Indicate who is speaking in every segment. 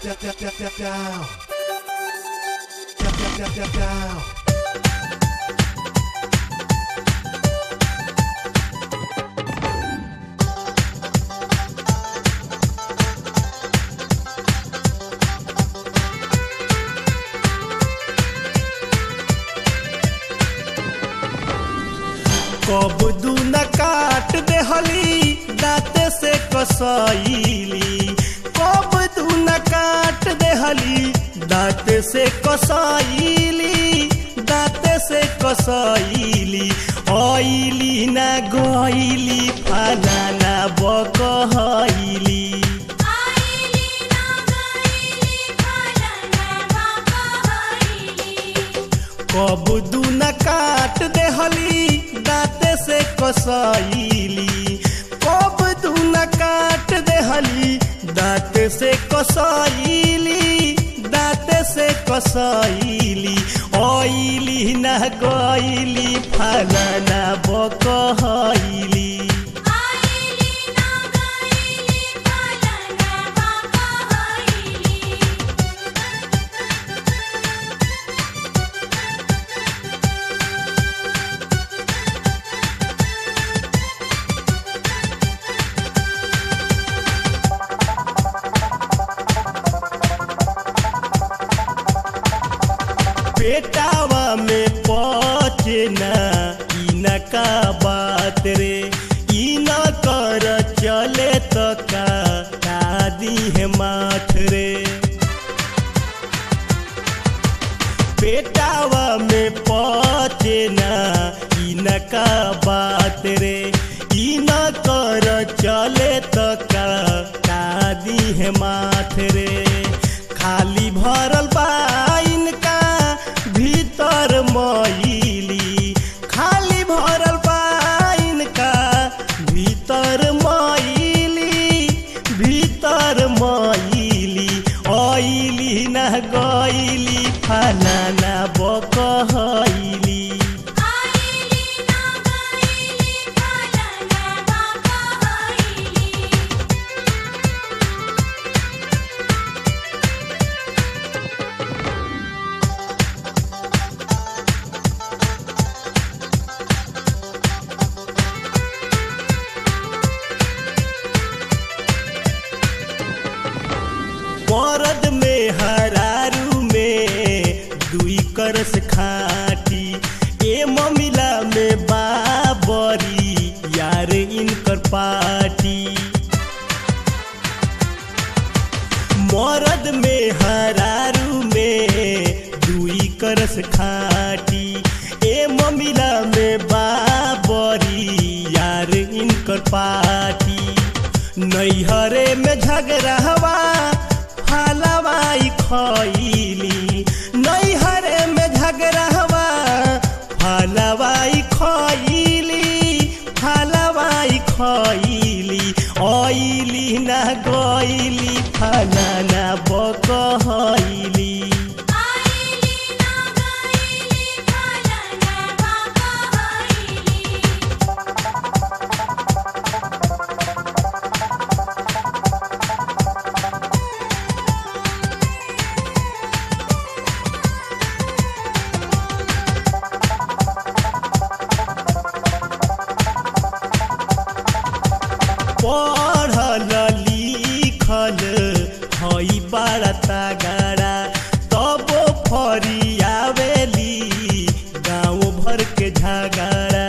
Speaker 1: down, down, down, down, down. Down, down, down, down, down.
Speaker 2: कब दू न काट देहली दाँते से कसैली कब दू न काट देहली दाँते से कसैली दाँते से कसैली ऐली न गैली फलाना बकहैली
Speaker 3: आईली ना गईली फलना बाकहईली
Speaker 2: कब दू न काट देहली दाँते से कसैली कब दू न काट देहली दाँते से कसैली दाँते से कसैली ऐली न गैली फलाना बकहैली
Speaker 3: आईली ना गईली फलना बाकहईली
Speaker 2: पेटावा में पचे न ई न का बात रे ई न कर चले तो का दादी है माथ रे पेटावा में पचे न ई न का बात रे ई न कर चले तो का दादी है माथ रे खाली भरल बा इनका भीतर मैली खाली भरल बा इनका भीतर मैली भीतर मैली ऐली न गैली फलाना बकहैली
Speaker 3: आईली ना गईली फलना बाकहईली
Speaker 2: मरद में हरारू में दुई करस खाटी ए ममिला में बाबरी यार इनकर पाटी मरद में हरारू में दुई करस खाटी ए ममिला में बाबरी यार इनकर पाटी नैहरे में झगड़ावा फलवाई खैली नैहरे में झगड़ावा फलवाई खैली फलवाई खैली ऐली न गैली फलाना बकहैली
Speaker 3: आईली ना गईली फलना बाकहईली
Speaker 2: पढ़ल लिखल हई बड़ा तगड़ा तब फरियावेली गाँव भर के झगड़ा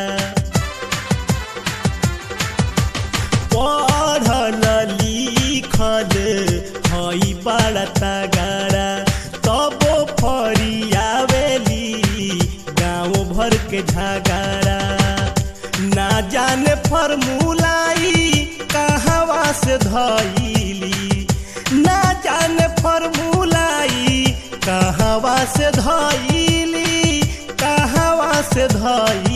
Speaker 2: पढ़ल लिखल हई बड़ा तगड़ा तब फरियावेली गाँव भर के झगड़ा ना जाने फॉर्मूलाई कहवा से धैली ना जाने फॉर्मूलाई कहवा से धैली कहवा से धैली